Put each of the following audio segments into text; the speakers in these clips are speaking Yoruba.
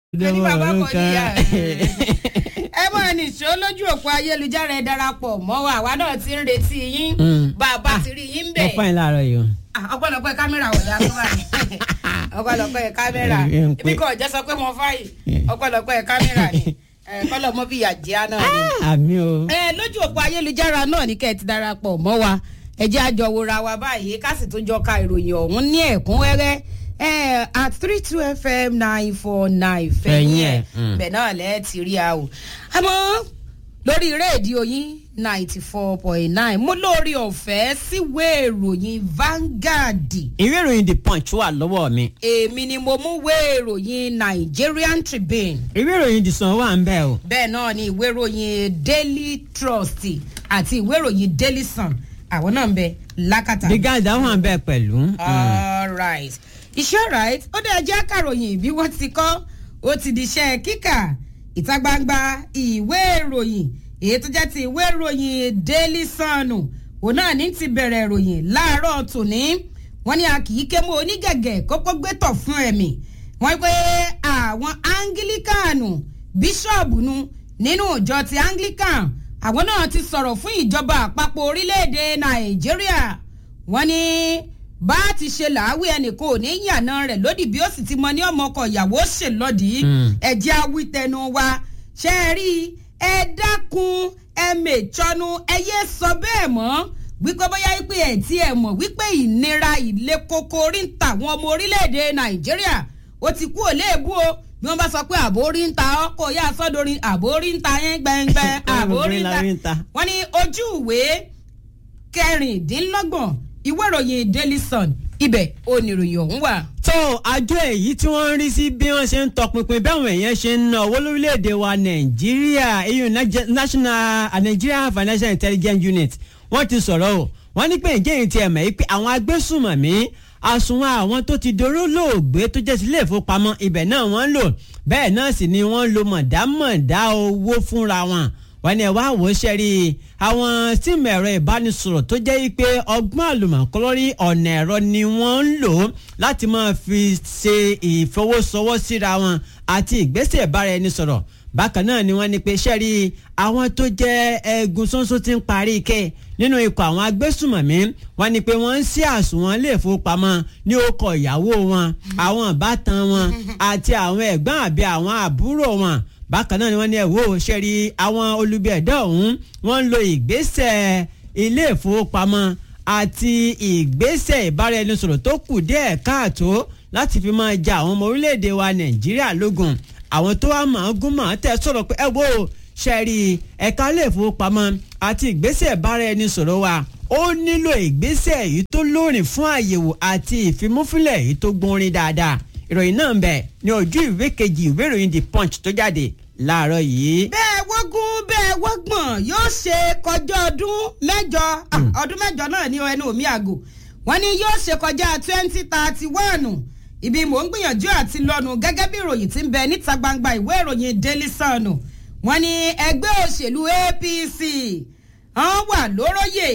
ní bàbá kò níyà ẹ mọ̀ nìṣó lójú òpó ayélujára ẹ darapọ̀ mọ́ wa àwa náà ti ń retí yín bàbá ti rí yín bẹ̀. ọpẹ́ yín láàárọ̀ yìí o. ọpẹ́lọpẹ́ kámẹ́rà wọ̀ dá fún wa ọpẹ́lọpẹ́ kámẹ́rà ibi kan ọ̀jẹ́ sọ pé mo fáyì ọpẹ́lọpẹ́ kámẹ́rà ni kọ́lọ̀ mọ́ bí yàjẹ́ náà ni. àmì o. ẹ lójú òpó ayélujára náà ní kẹ́ ẹ ti darapọ̀ mọ́ wa ẹ jẹ́ àjọ wòra wa báyìí ká sì tún jọ ka ìròyìn ọ̀hún ní ẹ̀kúnrẹ́rẹ́ ẹ at three two fm nine four nine fẹ̀yìn ẹ̀ bẹ̀ náà lẹ́ẹ̀ ti rí a o. àmọ́ lórí rédíò yín ninety four point nine mo lórí ọ̀fẹ́ síwèé ìròyìn Vanguard. ìwé ìròyìn the punch wà lọ́wọ́ mi. èmi ni mo mú wé ìròyìn Nigerian Tribune. ìwé ìròyìn the sun wà ń bẹ̀ o. bẹ́ẹ̀ náà ni ìwé ìròyìn Daily Trust àti ìwé ìròyìn Daily Sun àwọn náà ń bẹ lákàtà. the guys that wà ń bẹ̀ pẹ̀lú. all right iṣẹ́ right ó dẹ̀ jẹ́ kàròyìn bí wọ́n ti kọ́ ó ti di iṣẹ́ kíkà ìta gbangba ìwé ìròyìn èyí tó jẹ́ ti ìwé ìròyìn Daily Sun òun náà ní ti bẹ̀rẹ̀ ìròyìn láàárọ̀ tòní wọ́n ní a kì í ké mọ́ onígẹ̀gẹ̀ kókó gbẹ́tọ̀ fún ẹ̀mí wọ́n pé àwọn Anglikanu bíṣọ̀bù nu nínú ìjọ ti Anglican àwọn náà ti sọ̀rọ̀ fún ìjọba àpapọ̀ orílẹ̀-èdè Nàìjíríà wọ́n ní bá a ti ṣe làáwí ẹnìkan ò ní yànnà rẹ̀ lódì bí ó sì ti mọ ní ọmọ ọkọ ìyàwó ṣèlọ́dì ẹ̀jẹ̀ awítẹnu wa ṣe é rí ẹ dákun ẹ mètsọ́nu ẹ yé sọ bẹ́ẹ̀ mọ́ wípé bóyá wípé ẹ̀ tí ẹ mọ̀ wípé ìnira ìle koko orí ń ta àwọn ọmọ orílẹ̀-èdè Nàìjíríà ó ti kú òléèbú o bí wọ́n bá sọ pé àbò orí ń ta ọkọ̀ yá sọ́dọ̀rin àbò orí ń ta yẹn gbẹ̀ngbẹ̀ àbò orí ń ta wọ́n ní ojú ìwé kẹrìndínlọ́gbọ̀n ìwé ìròyìn Daily Sun ibẹ̀ oníròyìn ọ̀hún wà. tó àjọ èyí tí wọ́n ń rí sí bí wọ́n ṣe ń tọpinpin báwọn èèyàn ṣe ń ná owó lórílẹ̀‐èdè wa nàìjíríà EU national Nigerian Financial Intelligence Unit wọ́n ti sọ̀rọ̀ o wọ́n ní pé ǹjẹ́ èyí ti ẹ̀mọ̀ yìí pé àwọn agbésùnmọ̀mí àsùnwọ̀n àwọn tó ti doró lóògbé tó jẹ́ sílé ìfowópamọ́ ibẹ̀ náà wọ́n ń lò bẹ́ẹ̀ náà sì ni wọ́n ń lo mọ̀dámọ̀dá owó fúnra wọn wọ́n ní ẹ wá wò ó ṣẹ́rí àwọn síìmù ẹ̀rọ ìbánisọ̀rọ̀ tó jẹ́ pé ọgbọ́n àlùmọ̀kọ́lọ́rí ọ̀nà ẹ̀rọ ni wọ́n ń lò láti máa fi ṣe ìfowósowọ́ síra wọn àti ìgbésẹ̀ ìbáraẹnisọ̀rọ̀ bákan náà ni wọ́n ní pé ṣẹ́rí àwọn tó jẹ́ ẹ̀gùn ṣoṣo ti ń parí ike nínú ikọ̀ àwọn agbésùmọ̀mí wọ́n ní pé wọ́n ń ṣí àsùnwọ̀n ilé ìfowópamọ́ ní orúkọ ìyàwó wọn àwọn ìbátan wọn àti àwọn ẹ̀gbọ́n àbí àwọn àbúrò wọn bákan náà ni wọ́n ní ẹ̀wọ́ ṣẹ́rí àwọn olubi ẹ̀dá ọ̀hún wọ́n ń lo ìgbésẹ̀ ilé ìfowópamọ́ àti ìgbésẹ̀ ìbáraẹnisọ̀rọ̀ tó kù díẹ̀ káàtó láti fi máa ja àwọn ọmọ orílẹ̀-èdè wa nàìjíríà lógun àwọn tó wá máa gún máa tẹ̀ sọ̀rọ̀ pé ẹ wo ṣẹ́rí ẹ̀ka ilé ìfowópamọ́ àti ìgbésẹ̀ ìbáraẹnisọ̀rọ̀ wa ó nílò ìgbésẹ̀ èyí tó lóòrìn fún àyẹ̀wò àti ìfimúfilẹ̀ èyí tó gbórin dáadáa ìròyìn náà ń bẹ ní ojú ìwé kejì ìwé ìròyìn the punch tó jáde láàárọ̀ yìí. bẹ́ẹ̀ wọ́gún bẹ́ẹ̀ wọ́gbọ̀n yóò ṣe kọjá ọdún mẹ́jọ ọdún mẹ́jọ náà ní ẹnu omi àgò wọ́n ní yóò ṣe kọjá twenty thirty one ibi mò ń gbìyànjú àti lọ́nu gẹ́gẹ́ bí ìròyìn tí ń bẹ níta gbangba ìwé ìròyìn daily sun wọ́n ní ẹgbẹ́ òṣèlú APC wọ́n wà lóróyè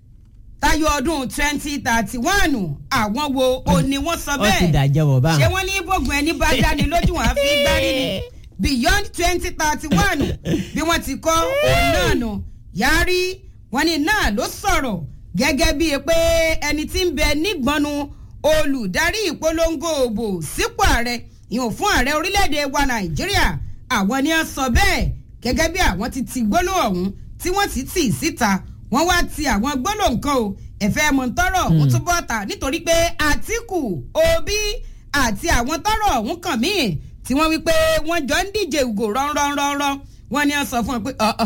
tayọ ọdún twenty thirty one àwọn wo o ni wọ́n sọ bẹ́ẹ̀ ó ti dàjẹ́ wọ̀ bá. ṣé wọ́n ní bógun ẹni bá dání lójú wọn á fi gbárí ni beyond twenty thirty one bí wọ́n ti kọ́ òun náà nù yarí wọ́n ní náà ló sọ̀rọ̀ gẹ́gẹ́ bíi pé ẹni tí ń bẹ nígbọnú olùdarí ìpolongo òbò sípò ààrẹ ìhùn fún ààrẹ orílẹ̀-èdè wa nàìjíríà àwọn ni wọ́n sọ bẹ́ẹ̀ gẹ́gẹ́ bí àwọn ti ti gbólóhùn ọ̀hún tí wọ́n ti tì síta wọ́n wá ti àwọn gbólóhùn kan o ẹ̀fẹ́ mọ̀ntọ́rọ̀ ọ̀hún tó bọ́ ta nítorí pé àtìkù òbí àti àwọn tọ́rọ̀ ọ̀hún kàn míì tí wọ́n wí pé wọ́n jọ ń díje ìgò rọ́nrọ́nrọ́nrọ́ wọ́n ní wọ́n sọ fún wọn pé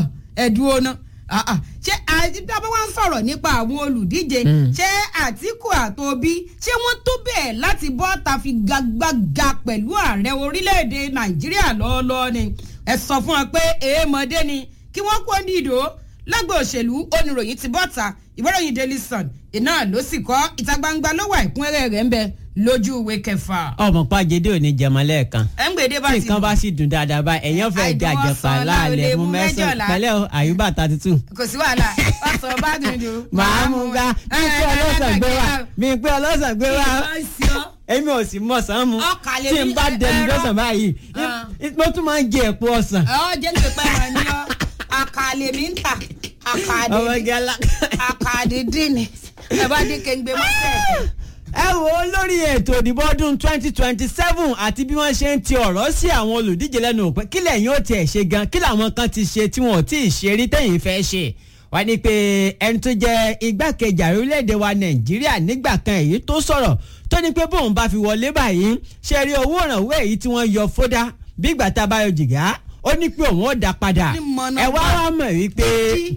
ẹ̀dùn ọ̀nà ṣé àdìbò wọn sọ̀rọ̀ nípa àwọn olùdíje ṣé àtìkù àtòbí ṣé wọ́n tó bẹ́ẹ̀ láti bọ́ ta fi gagbága pẹ̀lú ààrẹ orílẹ̀-èdè nàìjíríà lọ́ọ́lọ́ọ́ ni ẹ sọ fún wọn pé èèmọ̀dé ni kí wọ́n kó ní ìdò lọ́gbọ̀n òṣèlú oníròyìn ti bọ́ta ìwéròyìn daily sun iná ló sì kọ́ ìta gbangba ló wà ìkúnrẹ́rẹ́ rẹ̀ ń bẹ lójú ìwé kẹfà. ọmọ pàjẹdẹ ò ní jẹmọ lẹ́ẹ̀kan ẹ ń gbèdé bá tí ti nǹkan bá sì dùn dáadáa báyìí ẹ̀yàn fẹ́ Àìdùn jàjẹpà ọsàn láàlẹ̀ láolè mú mú mẹ́sàn-án mẹ́jọ̀lá. pẹ̀lẹ́ o àyùbá thirty two. kò sí wàhálà ọsàn bá dùn dùn. màá mú ga mi pé ọlọ́sàn gbé wa mi pé ọlọ́sàn gbé wa èmi ò sì mọ̀ sàn mu Ọkà lè tí n ní bá ẹ- dẹnu ẹran. lọ́sàn báyìí Ah. mo tún máa ń jẹ ẹ̀pọ̀ ọ̀sán. ọ jẹ́ ní pípẹ́ rẹ̀ ni ọ àkàlẹ̀ mi ń tà àkàdé ọmọge alá. àkàdé dín ní ẹ bá dín kéńgbé mọ́tẹ́ ẹ wo lórí ètò ìdìbò ọdún twenty twenty seven àti bí wọ́n ṣe ń ti ọ̀rọ̀ sí àwọn olùdíje lẹ́nu pé kí lẹ́yìn ó tiẹ̀ ṣe gan kí làwọn kan ti ṣe tí wọn ò tí ì ṣe rí tẹ̀yìn fẹ́ ṣe wá ní pé ẹni tó jẹ́ igbákejì ààrẹ orílẹ̀-èdè wa nàìjíríà nígbà kan èyí tó sọ̀rọ̀ tó ní pé bóun bá fi wọlé báyìí ṣe rí owó ìrànwọ́ èyí tí wọ́n yọ fódà bí ìgbà tá a bá yọ jìgá ó ní pé òun ó dá padà Ní mọ̀nà ẹ wá bá. wá mọ̀ wípé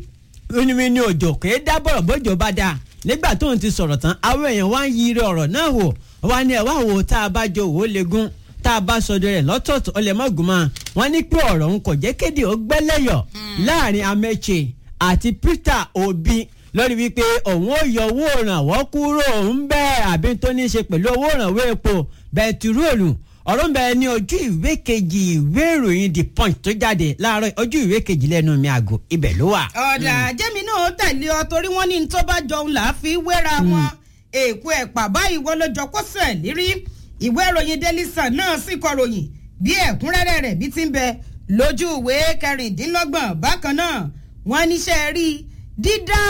onímọ̀ ní òjò kò é dá bọ̀rọ̀ bójò bá dáa nígbà tóun ti sọ̀rọ̀ tán àwọn èèyàn wá ń yiri ọ̀rọ̀ náà wò wá ní ẹ̀ wá wò tá a bá jọ òwò legun tá a bá sọdọ rẹ̀ lọ́tọ̀ọ̀tọ̀ ọlẹ̀ mọ́gùnmá wọn ní pé ọ̀rọ̀ òun kò jẹ́ kéde ó gbẹ́lẹ́yọ̀ láàrin Ameche àti Peter Obi lórí wípé òun ó yọ owó ìrànwọ́ kúrò ń bẹ́ẹ̀ àbí tó ní í ṣe pẹ̀lú owó ìrànwọ́ epo bẹntiróòlù ọ̀rọ̀ ń bẹ ní ojú ìwé kejì ìwé ìròyìn The Punch tó jáde láàárọ̀ ojú ìwé kejì lẹ́nu mi àgọ́ ibẹ̀ ló wà. ọ̀dà jẹ́mi náà tẹ̀lé ọ torí wọ́n ní ní tó bá jọun là á fi wéra wọn èkó ẹ̀pà báyìí wọ́n ló jọ kó sẹ̀ lérí ìwé ìròyìn Daily Sun náà sì kọ ròyìn bí ẹ̀kúnrẹ́rẹ́ rẹ̀ bí ti ń bẹ lójú ìwé kẹrìndínlọ́gbọ̀n bákan náà wọ́n níṣẹ́ rí dídá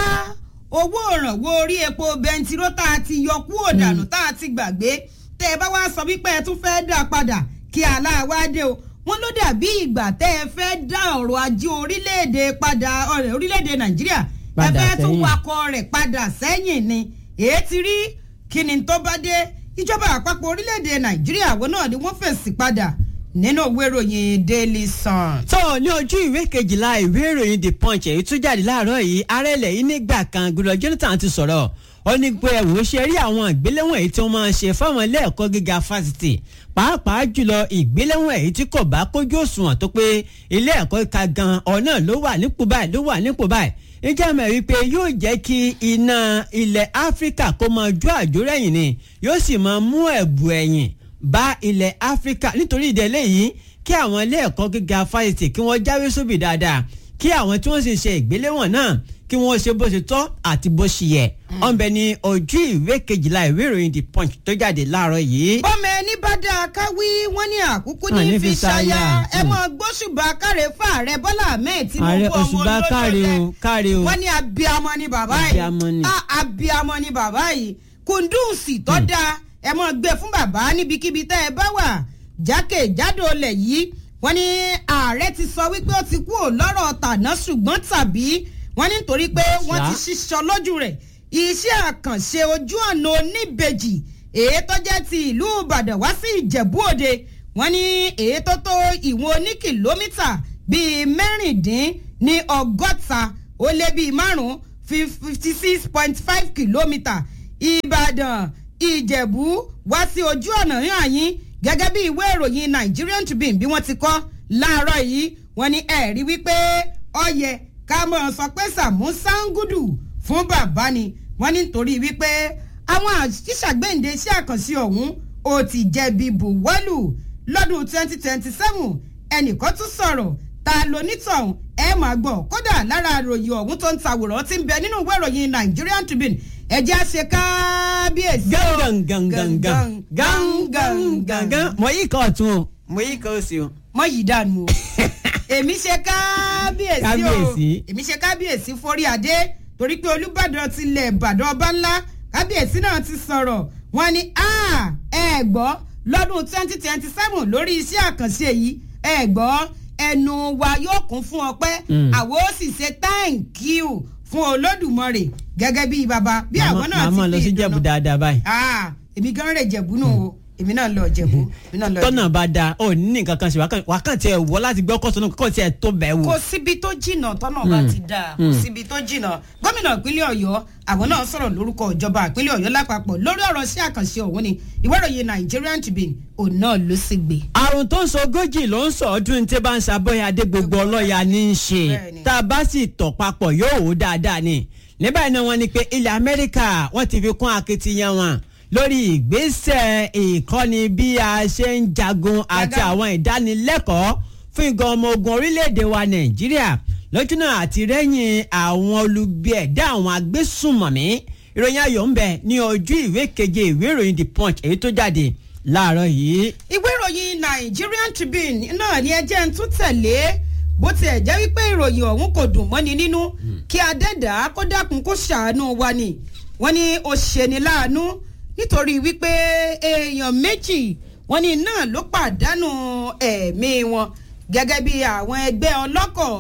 owó ìrànwọ́ orí epo bẹntiró tá a ti yọ kúrò dànù tá a ti gbàgbé tẹ́ ẹ bá wá sọ wípé ẹ tún fẹ́ dá padà kí aláwádé o wọ́n ló dàbí ìgbà tẹ́ ẹ fẹ́ dá ọ̀rọ̀ ajé orílẹ̀-èdè padà ọ̀rẹ́ orílẹ̀-èdè nàìjíríà ẹ Padà fẹ́ tún sẹ́yìn. wakọ̀ rẹ̀ padà sẹ́yìn ni èé ti rí kí ni tó bá dé ìjọba àpapọ̀ orílẹ̀-èdè nàìjíríà àwọn náà ni wọ́n fèsì padà nínú òwe ìròyìn daily sun. tó ní ojú ìwé kejìlá ìwé ìròyìn the punch èyí tó jáde láàárọ̀ yìí ààrẹ ilẹ̀ yìí nígbà kan gbọdọ̀ jonathan ti sọ̀rọ̀ ó ní pé ẹ̀wò ṣe rí àwọn ìgbéléwọ̀n èyí tí wọ́n máa ń ṣe fáwọn ilé ẹ̀kọ́ gíga fásitì pàápàá jùlọ ìgbéléwọ̀n èyí tí kò bá kójú òṣùwọ̀n tó pé ilé ẹ̀kọ́ ka gan ọ̀nà ló wà nípò báyìí ló wà nípò báyìí ìjà mọ̀ wípé yóò jẹ́ kí iná ilẹ̀ áfíríkà kó máa jó àjò rẹ̀yìn ni yóò sì máa mú ẹ̀bù ẹ̀yìn bá ilẹ̀ áfíríkà nítorí ìdẹ́lẹ̀ yìí kí àwọn ilé ẹ̀kọ́ gíga fásitì kí wọ́n jáwé sóbì dáadáa kí àwọn tí wọ́n sì ṣe ìgbéléwọ̀n náà kí wọ́n ṣe bó ṣe tọ́ àti bó ṣe yẹ ọ̀nbẹ ní ojú ìwé kejìlá ìwé ìròyìn the punch tó jáde láàárọ̀ yìí. bọ́mọ ẹni bá dáa ká wí wọ́n ní àkúkú Ah, ní ní fi fi ṣaya ṣaya. ẹ mọ gbóṣùbà káre fún ààrẹ bọ́lá ahmed ààrẹ tinubu ọmọ òṣùbà káre o káre o. wọ́n ní abiamọ ni bàbá yìí Abiamọ ni. Ah, abiamọ ni bàbá yìí kùndùnsì tó dáa ẹ mọ gbé fún bàbá níbikíbi tẹ́ ẹ bá wà jákèjádò ilẹ̀ yìí wọ́n ní ààrẹ ti sọ wípé ó ti kú ò lọ́rọ̀ tàná ṣùgbọ́n tàbí wọ́n ní nítorí pé wọ́n ti Ṣá. ṣiṣọ́ lójú rẹ̀ iṣẹ́ àkànṣe ojú ọ̀nà oníbejì èyí tó jẹ́ ti ìlú ìbàdàn wá sí ìjẹ̀bú òde wọ́n ní èyí tó tó ìwọ̀n oní kìlómítà bíi mẹ́rìndín ní ọgọ́ta ó lé bíi márùn-ún fifty six point five kìlómítà ìbàdàn ìjẹ̀bú wá sí ojú ọ̀nà yàn yín gẹ́gẹ́ bí ìwé ìròyìn nigerian tribune bí wọ́n ti kọ́ láàárọ̀ yìí wọ́n ní ẹ̀rí wípé ọ̀yẹ̀ ká mọ̀ sọ pé sàmú sangudu fún bàbá ni wọ́n ní nítorí wípé àwọn àṣìṣàgbéǹde iṣẹ́ àkànṣe ọ̀hún ó ti jẹ̀bi buwọ́lù lọ́dún twenty twenty seven ẹnìkan tún sọ̀rọ̀ ta lonítọ̀hún ẹ máa gbọ́ kódà lára àròyìn ọ̀hún tó ń tàwòrán tí ń bẹ nínú ìwé ìròyìn nigerian tribune ẹ̀jẹ̀ àṣẹ kábíyèsí o. gangan gangan gangan gangan mo yí kan ọ̀tún o mo yí kan òsì o. mọ yìí dànù o èmi ṣe kábíyèsí o Kábíyèsí. èmi ṣe kábíyèsí forí adé torí pé olùbàdàn tilẹ̀ ìbàdàn ọba ńlá kábíyèsí náà ti sọ̀rọ̀ wọ́n ní "Ah, ẹ gbọ́ lọ́dún twenty twenty seven lórí iṣẹ́ àkànṣe yìí ẹ gbọ́ ẹnu wa yóò kún fún ọpẹ́ Mm. àwọn ó sì ṣe thank you fún olódùmarè gẹ́gẹ́ bí bàbá bí àwọn náà ti màmá lọ sí fi jẹ̀bù ìdùnnú- dáadáa báyìí. Ah, èmi gan rè jẹ̀bú nù o èmi náà lọ jẹ̀bú èmi náà lọ jẹ̀bú. tọ́nà bá da ó ní nǹkan kan ṣe wà kàn tiẹ̀ wọ́ láti gbọ́ kọ́sọ́nù kọ́ tiẹ̀ tó bẹ̀ wò. kò síbi tó jìnnà tọ́nà bá ti dáa kò síbi tó jìnnà gómìnà ìpínlẹ̀ ọ̀yọ́ àwọn náà sọ̀rọ̀ lórúkọ ìjọba ìpínlẹ̀ ọ̀yọ́ lápapọ̀ lórí ọ̀rọ̀ sí àkànṣe ọ̀hún ni ìwé ìròyìn nigerian tribune òun náà ló sì gbé. àrùn tó ń sọ ogójì ló ń sọ ọdún tí bá ń ṣàbọ̀yà adé gbogbo ọlọ́yà ní í ṣe Bẹ́ẹ̀ni. tá a bá sì tọ̀ papọ̀ yóò wò dáadáa ni níbẹ̀ náà wọ́n ní pé ilẹ̀ amẹ́ríkà wọ́n ti fi kún akitiyan wọn lórí ìgbésẹ̀ ìkọ́ni bí a ṣe ń jagun àti Jaga. àwọn ìdánilẹ́kọ̀ọ́ fún ìgan ọmọ ogun orílẹ̀-èdè wa nàìjíríà lójúnà àti rẹ́yìn àwọn olubi ẹ̀dá àwọn agbésùnmọ̀mí ìròyìn ayọ̀ ń bẹ ní ojú ìwé keje ìwé ìròyìn the punch èyí tó jáde láàárọ̀ yìí. ìwé ìròyìn Nigerian Tribune náà ni ẹjẹ́ ń tún tẹ̀lé bó tiẹ̀ jẹ́ wípé ìròyìn ọ̀hún kò dùn mọ́ni nínú kí adẹ́dàá kó dákun kó ṣàánú wa ni wọ́n ní ó ṣeni láàánú nítorí wípé èèyàn méjì wọ́n ní náà ló pàdánù ẹ̀mí wọn gẹ́gẹ́ bí àwọn ẹgbẹ́ ọlọ́kọ̀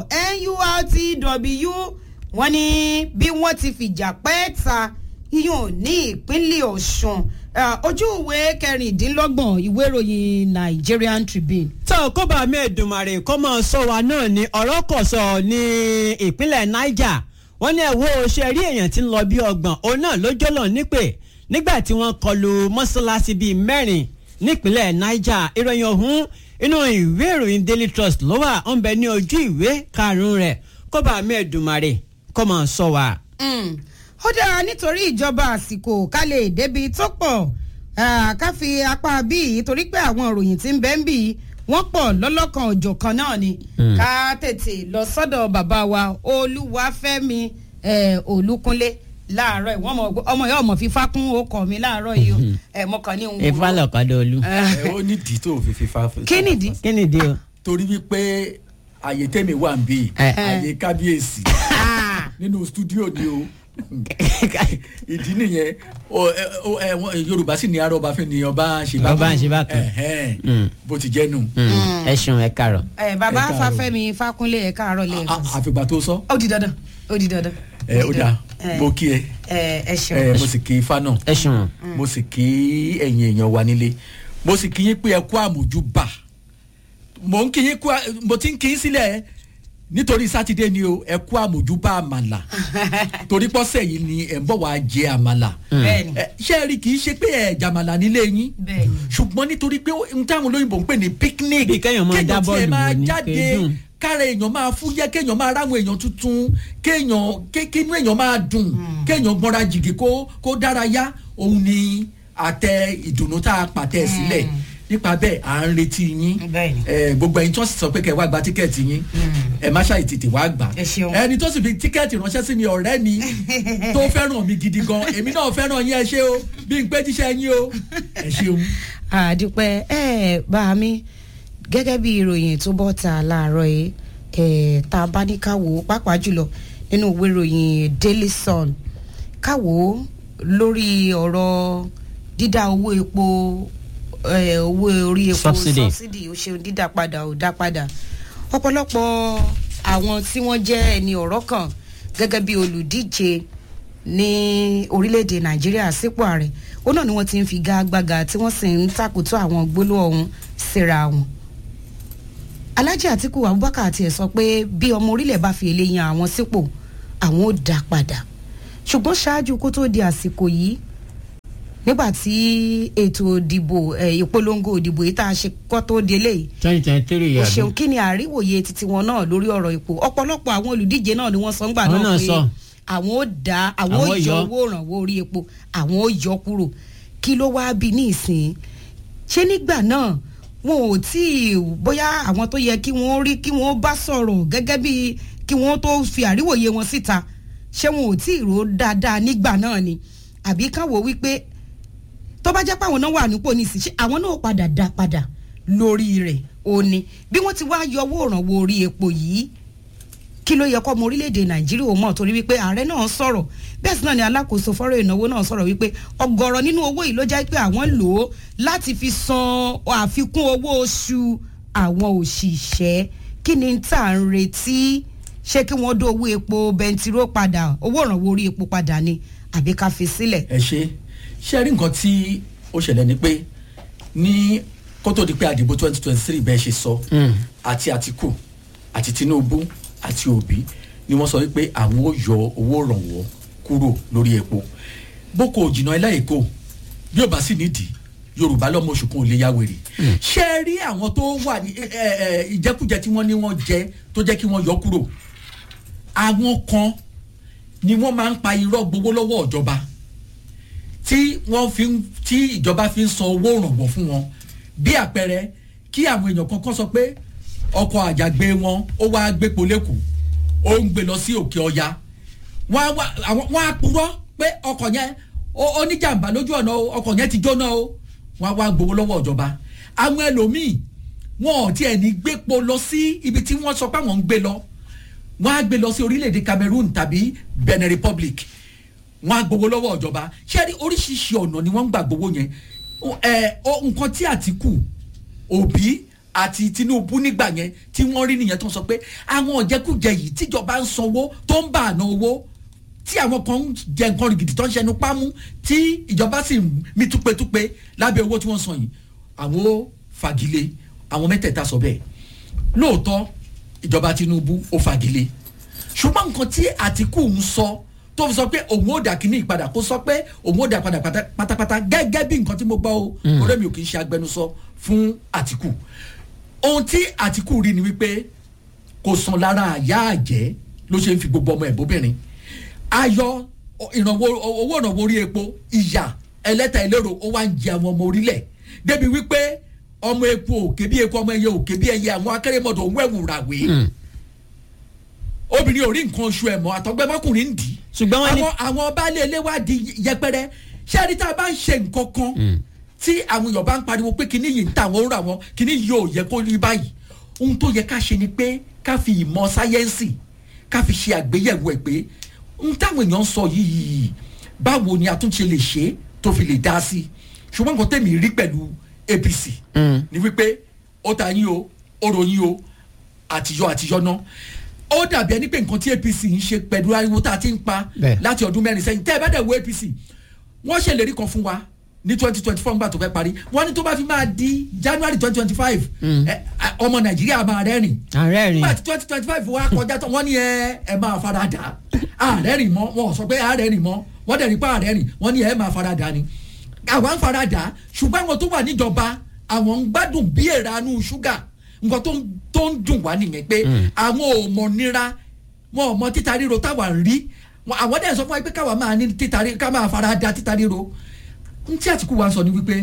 NURTW wọ́n ní bí wọ́n ti fìjà pẹ́ ta yíyún ní ìpínlẹ̀ Ọ̀ṣun ojú ìwé kẹrìndínlọ́gbọ̀n ìwé ìròyìn Nigerian Tribune. tó kó bá mi Èdùmàrè kó mọ̀ sọ wa náà ni ọ̀rọ̀ kò sọ ní ìpínlẹ̀ Niger wọ́n ní ẹ̀wọ́ ṣe rí èèyàn tí ń lọ bí ọgbọ̀n òun náà ló jọ́lọ̀ nípè nígbà tí wọ́n kọlu mọ́ṣáláṣí bíi mẹ́rin nípínlẹ̀ Niger ìròyìn ọ̀hún inú ìwé ìròyìn Daily Trust ló wà ó ń bẹ ní ojú ìwé karùn-ún rẹ̀ kó bá mi Èdùmàrè kó mọ̀ sọ wa. ó dára nítorí ìjọba àsìkò ká lè débi tó pọ̀ ká fi apá bíi torí pé àwọn ìròyìn tí ń bẹ ń bì wọ́n pọ̀ lọ́lọ́kan òjọ̀kan náà ni ká tètè lọ sọ́dọ̀ bàbá wa Olúwafẹ́mi Olúkúnlé láàárọ̀ ìwọ́n ọmọ yóò mọ̀ fífa kún ọkọ̀ mi láàárọ̀ yìí o ẹ̀ mọ̀kàn ní òun. ifá lọ̀kadà olú. ẹ ó nídìí tó fi fífa. kí nìdí. kí nìdí o. torí wípé àyè tèmi wà ń bí àyè kábíyèsí nínú stúdíò ni o ìdí nìyẹn yorùbá sì ní arọba fún ni ọba ṣe bá ọba ṣe bá kan bó ti jẹ́ nù. ẹ ṣeun ẹ kàrọ̀. ẹ bàbá Fáfẹ́mi Fákúnlé ẹ káàárọ̀ lẹ́ẹ̀kan. àfìgbà tó sọ. ó di dandan ó di dandan. ẹ ó dáa mo kí ẹ ẹ ẹ ṣeun. ẹ mo sì kí ifá náà ẹ ṣeun. mo sì kí ẹ̀yin èèyàn wa nílé mo sì kí yín pé ẹ kú àmójúbà mo ń kí yín kú mo ti ń kí yín sílẹ̀ nítorí sátidé ni o ẹ kú àmójúbà àmàlà torí pọ́sẹ̀ yìí ni ẹ̀ ń bọ̀ wá jẹ àmàlà bẹ́ẹ̀ni ṣé ẹ rí kì í ṣe pé ẹ jàmàlà nílé yín bẹ́ẹ̀ni ṣùgbọ́n nítorí pé n táwọn olóyìnbó ń pè ní picnic Bí kéèyàn máa dá bọ́ọ̀lù tiẹ̀ máa wò ní jáde kéèdùn. kára èèyàn máa fúyẹ́ kéèyàn máa ráwọn èèyàn tuntun kéèyàn kéèyàn èèyàn máa dùn kéèyàn gbọ́nra jìgì kó kó dárayá òun ni àtẹ ìdùnnú tá a pàtẹ sílẹ̀ nípa bẹ́ẹ̀ à ń retí yín Bẹ́ẹ̀ni. ẹ, gbogbo ẹ̀yin tó sì sọ pé kẹ́ ẹ wá gba tíkẹ́ẹ̀tì yín ẹ má ṣàì tètè wá gbà Ẹ ṣeun. ẹni tó sì fi tíkẹ́ẹ̀tì ránṣẹ́ sí mi ọ̀rẹ́ mi tó fẹ́ràn mi gidi gan èmi náà fẹ́ràn yín ẹ ṣé o bí n pé jíṣẹ́ yín o ẹ ṣeun. àdúpẹ́ ẹ bá mi gẹ́gẹ́ bí ìròyìn tó bọ́ ta láàárọ̀ yìí ẹ̀ tá a bá ní ká wò ó pàápàá jùlọ nínú ìwé ìròyìn Daily Sun ká wò ó lórí ọ̀rọ̀ dídá owó epo ẹ̀, owó orí epo Subsidy. subsidy ó ṣe dídá padà ó dá padà ọ̀pọ̀lọpọ̀ àwọn tí wọ́n jẹ́ ẹni ọ̀rọ̀ kan gẹ́gẹ́ bí olùdíje ní orílẹ̀-èdè nàìjíríà sípò ààrẹ ó náà ni wọ́n ti ń fi gágbága tí wọ́n sì ń takùtù àwọn gbólóhùn ọ̀hún síra wọn. alhaji atiku abubakar àti ẹ̀ sọ pé bí ọmọ orílẹ̀ bá fi èlé yan àwọn sípò àwọn ò dá padà ṣùgbọ́n ṣáájú kó tó di àsìkò yìí nígbà tí ètò ìdìbò ẹ̀, ìpolongo ìdìbò yìí tá a ṣe kọ́ tó di eléyìí twenty twenty three o yàrá. ṣeun kí ni àríwòye titi wọn náà lórí ọ̀rọ̀ epo ọ̀pọ̀lọpọ̀ àwọn olùdíje náà ni wọ́n sọ ńgbà Àwọn náà náà pé sọ. àwọn ó dá àwọn ó Àwọn yọ yọ. owó ìrànwọ́ orí epo àwọn ó yọ kúrò kí ló wáá bí ní ìsìn ṣé nígbà náà wọn ò tí ì bóyá àwọn tó yẹ kí wọ́n rí kí wọ́n bá sọ̀rọ̀ gẹ́gẹ́ bí kí wọ́n tó fi àríwòye wọn síta ṣé wọn ò tí ì rò ó dáadáa nígbà náà ni àbí kán wò wípé tó bá jẹ́ pé àwọn náà wà nípò nísìnyí ṣé àwọn náà padà dá padà lórí rẹ̀ ó ní bí wọ́n ti wá yọ owó ìrànwọ́ orí epo yìí kí ló yẹ kọ́ ọmọ orílẹ̀-èdè nàìjíríà ò mọ̀ torí wípé ààrẹ náà sọ̀rọ̀ bẹ́ẹ̀ sì náà ni alákòóso fọ́rọ̀ ìnáwó náà sọ̀rọ̀ wípé ọ̀gọ̀rọ̀ nínú owó yìí ló jẹ́ pé àwọn lò ó láti fi san àfikún owó oṣù àwọn òṣìṣẹ́ kí ni tá à ń retí ṣé kí wọ́n dó owó epo bẹntiró padà owó ìrànwọ́ orí epo padà ni àbí ká fi sílẹ̀. ẹ ṣe ṣe rí nǹkan tí ó ṣẹlẹ̀ ni pé ní kó tó di pé àdìbò twenty twenty three bẹ́ẹ̀ ṣe sọ àti Àtíkù àti Tinubu àti Obi ni wọ́n sọ wípé àwọn ò yọ owó ìrànwọ́ kúrò lórí epo boko òjìnà ẹlẹ́ẹ̀kọ́ bí ó bá sì nídìí Yorùbá lọ́mọ oṣù kan ò lè ya wèrè ṣe rí àwọn tó wà ní ẹ, ẹ, ẹ, ìjẹkújẹ tí wọ́n ní wọ́n jẹ tó jẹ́ kí wọ́n yọ kúrò àwọn kan ni wọ́n máa ń pa irọ́ gbowó lọ́wọ́ ìjọba tí wọ́n fi ń tí ìjọba fi ń san owó ìrànwọ́ fún wọn bí àpẹẹrẹ kí àwọn èèyàn kankan sọ pé ọkọ̀ àjàgbé wọn ó wá gbépo lẹ́kọ̀ọ́ ó ń gbé lọ sí òkè ọya wọ́n á wá- àwọn- wọ́n á purọ́ pé ọkọ̀ yẹn ó ó ní jàǹbá lójú ọ̀nà o ọkọ̀ yẹn ti jóná o wọn á wá gbowó lọ́wọ́ ìjọba àwọn ẹlòmíì wọn ò tiẹ̀ ní gbépo lọ sí ibi tí wọ́n sọ pé àwọn ń gbé lọ wọ́n á gbé lọ sí orílẹ̀-èdè Cameroon tàbí Benin Republic wọ́n á gbowó lọ́wọ́ ìjọba ṣé rí oríṣiríṣi ọ̀nà ni wọ́n ń gbà gbowó yẹn ẹ ọ nǹkan tí Àtìkù Òbí àti Tinubu nígbà yẹn tí wọ́n rí nìyẹn tó ń sọ pé àwọn ọ̀jẹ̀kújẹ yìí tíjọba ń sanwó tó ń bà àná owó tí àwọn kan ń jẹ nǹkan rìgìdì tó ń ṣẹnu pámú tí ìjọba sì ń mí túpetúpe lábẹ́ owó tí wọ́n san yìí àwọn ó fagilé àwọn mẹ́tẹ̀ẹ̀ta sọ bẹ́ẹ̀ lóòótọ́ ìjọba Tinubu ó fagilé ṣùgbọ́n nǹkan tí Àtìkù ń sọ tó fi sọ pé òun ò dà kíní ìpadà kó sọ pé òun ò dà padà pátápátá gẹ́gẹ́ bí nǹkan tí mo gbọ́ o ọ̀rẹ́ mi ò kì í ṣe agbẹnusọ fún Àtìkù ohun tí Àtìkù rí ni wípé kò sàn lára àyà àjẹ́ ló ṣe ń fi gbogbo ọmọ ẹ̀ bóbìnrin ayọ̀ ìrànwọ́ owó ìrànwọ́ orí epo ìyà ẹlẹ́ta ìlérò ó wá ń jẹ àwọn ọmọ orílẹ̀ débi wípé ọmọ epo òkè bí epo ọmọ ẹyẹ òkè bí ẹyẹ àwọn akérèmọdò ń wẹ̀wù ràwé obìnrin ò rí nǹkan oṣù ẹ̀ mọ́ àtọ́gbẹ́mọkùnrin ń dì í ṣùgbọ́n wọ́n ní. àwọn àwọn baálé ilé wa di yẹpẹrẹ ṣé ẹni tá a bá ń ṣe nǹkan kan tí àwọn èèyàn bá ń pariwo pé kíní yìí ń ta àwọn òórùn àwọn kíní yìí ò yẹ kó rí báyìí ohun tó yẹ ká ṣe ni pé ká fi ìmọ̀ sáyẹ́ǹsì ká fi ṣe àgbéyẹ̀wò ẹ̀ pé ohun táwọn èèyàn ń sọ yìí báwo ni àtúnṣe lè ṣe tó fi lè dá sí i ṣùgbọ́n nǹkan tẹ̀mí rí pẹ̀lú APC ni wípé ó ta yín o ó ròyìn o àtijọ́ àtijọ́ náà ó dàbí ẹni pé nǹkan tí APC ń ṣe pẹ̀lú ariwo tá a ti ń pa Bẹ́ẹ̀. láti ọdún mẹ́rin sẹ́yìn tẹ́ ẹ bá dẹ̀ wo APC wọ́n ṣèlérí kan fún wa ní twenty twenty four nígbà tó fẹ́ parí wọ́n ní tó bá fi máa di January twenty twenty five ọmọ Nàìjíríà máa rẹ́rìn ààrẹ rìn nígbà tí twenty twenty five wá kọjá tán wọ́n ní ẹ ẹ máa fara dà ààrẹ rìn mọ́ wọn ò sọ pé ààrẹ rìn mọ́ wọ́n dẹ̀ rí pé ààrẹ rìn wọ́n ní ẹ máa fara dà ni àwa ń fara dà ṣùgbọ́n àwọn tó wà níjọba àwọn ń gbádùn bí èrànú ṣúgà nǹkan tó ń tó ń dùn wá nìyẹn pé àwọn ò mọ̀ nira wọn ò mọ títa ríro táwa ń rí Wọn- àwọn dẹ̀ sọ fún wa pé káwa máa ní títa ríro ká máa fara da títa ríro n tí Àtìkù wa ń sọ ni wípé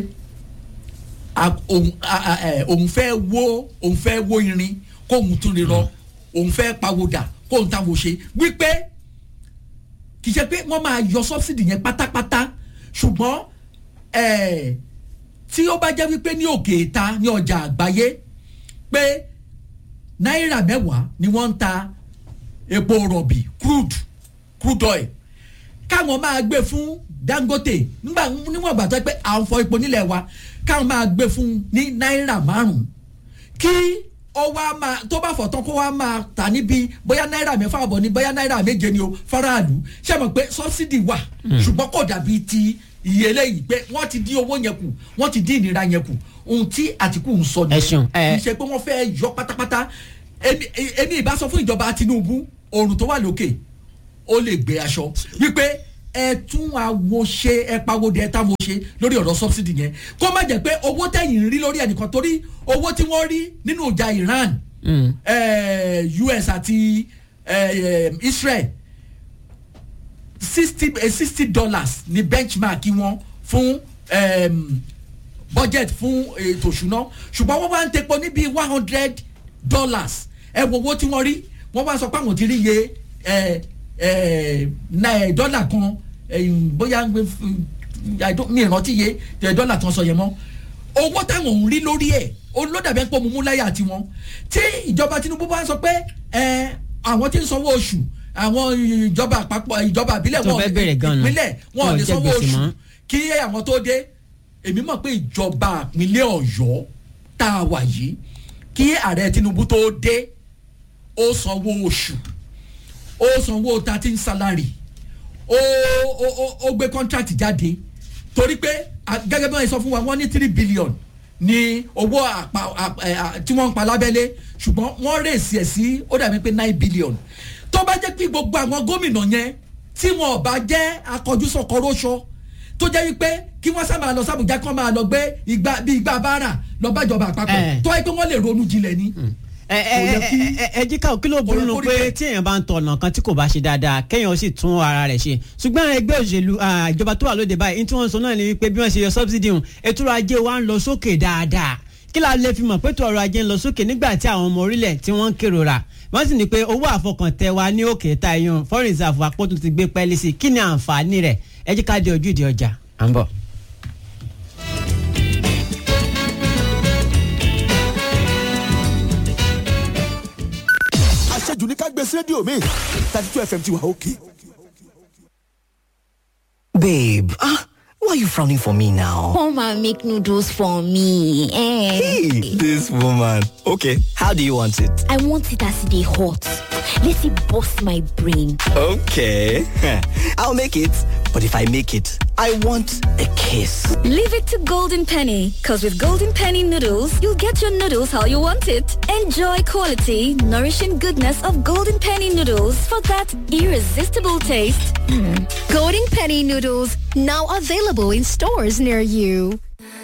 a- òun a- a- ẹ, òun fẹ́ wó òun fẹ́ wó irin kóun tún lè rọ òun fẹ́ pawódà kóun táwọn ṣe wípé kì í ṣe pé wọ́n máa yọ sọ́bsidì yẹn pátápátá ṣùgbọ́n ẹ̀, tí ó bá jẹ́ wípé ní òkè ìta ní ọjà àgbáyé pé náírà mẹ́wàá ni wọ́n ń ta epo rọ̀bì crude crude oil káwọn máa gbé fún Dangote nígbà níwọ̀n ìgbà tó yẹ pé à ń fọ epo nílẹ̀ wa káwọn máa gbé fún ní náírà márùn-ún kí ó wá máa tó bá fọ̀ tán kó wá máa tà níbi bóyá náírà mẹ́fà àbọ̀ ní bóyá náírà méje ni o faraàlú ṣé mọ̀ pé sọ́bsidì wà ṣùgbọ́n kò dàbí ti iye eléyìí pé wọ́n ti dín owó yẹn kù wọ́n ti dín ìnira yẹn kù ohun tí Àtìkù ń sọ Ẹ ṣeun, ẹ- kì í ṣe pé wọ́n fẹ́ yọ pátápátá èmi èmi ìbá sọ fún ìjọba Tinubu oòrùn tó wà lókè ó lè gbé aṣọ wípé ẹ tún àwo ṣe ẹ pawóde ẹ táwo ṣe lórí ọ̀rọ̀ subsidy yẹn kó má jẹ́ pé owó tẹ̀yìn ń rí lórí ẹnìkan torí owó tí wọ́n rí nínú ìjà Iran eh, US àti eh, Israel sixty sixty dollars ni benchmark wọn fún um, budget fún ètò ìṣúná ṣùgbọ́n wọ́n wá ń tepo níbi one hundred dollars ẹ wo owó tí wọ́n rí wọ́n wá sọ pé àwọn ti rí iye ẹ ẹ náà dọ́là kan eh, bóyá I don't- mi ìrántí iye eh, dọ́là tí wọ́n sọ yẹn mọ́ owó táwọn ń rí lórí ẹ̀ olódàbẹ̀ pọ̀ mú mú láyà tiwọn tí ìjọba Tinubu bá sọ pé ẹ àwọn tí ń sanwó oṣù àwọn ìjọba àpapọ̀ ìjọba àbílẹ̀ Tó wọn fẹ́ bẹ̀rẹ̀ gan-an. ìpínlẹ̀ wọn ò Wọn ò lè jẹ sanwó gbèsè oṣù mọ́. kí àwọn tó dé èmi mọ̀ pé ìjọba ìpínlẹ̀ Ọ̀yọ́ tá a wà yìí kí ààrẹ Tinubu tó dé ó sanwó oṣù ó sanwó thirteen salary ó ó ó ó gbé contract jáde torí pé a- gẹ́gẹ́ bí wọ́n sọ fún wa wọ́n ní three billion ní owó àpá àp- ẹ̀, à- tí wọ́n ń pa lábẹ́lé ṣùgbọ́n wọ́n rèsì ẹ̀ sí ó dàbí pé nine billion tó bá jẹ́ pé gbogbo àwọn gómìnà yẹn tí wọn ò bá jẹ́ akọjúsọkọ róṣọ tó jẹ́ wípé kí wọ́n sábà lọ sábùjá kán máa lọ gbé igba bí igba báárà lọ bájọba àpapọ̀ Eh. tó yẹ pé wọ́n lè ronú jinlẹ̀ ni. ẹ ẹ Kò yẹ ẹ kí- ẹ ẹ jí ká kí ló burú yẹ nu kó rí pé bẹ́ẹ̀. tí èèyàn bá ń tọ̀ ọ̀nà kan tí kò bá ṣe dáadáa kéèyàn sì tún ara rẹ̀ ṣe ṣùgbọ́n ẹgbẹ́ òṣèlú ah, ìjọba tó wà lóde báyìí ní tí wọ́n sọ náà ni wípé bí wọ́n ṣe yọ subsidy hùn ètò ọrọ̀ ajé wa ń lọ sókè dáadáa kí la lè fi mọ̀ pé ètò ọrọ̀ ajé ń lọ sókè nígbà tí àwọn ọmọ orílẹ̀ tí wọ́n ń kérora wọ́n sì ní pé owó àfọkàntẹ wa ní òkè ta iyun foreign reserve àpótò ti gbé pẹ́ẹ́lí sí kí ni àǹfààní rẹ̀ ẹ jí ká dé ojú ìdí ọjà à ń bọ̀. sí rédíò mi thirty two fm ti wà òkè. Babe, ah, why are you frowning for me now? Come and make noodles for me. Eh. Hey, this woman. Okay, how do you want it? I want it as they hot. Let it bust my brain. Okay, I'll make it. But if I make it, I want a kiss. Leave it to Golden Penny, because with Golden Penny noodles, you'll get your noodles how you want it. Enjoy quality, nourishing goodness of Golden Penny noodles for that irresistible taste. Golden Penny noodles now available in stores near you.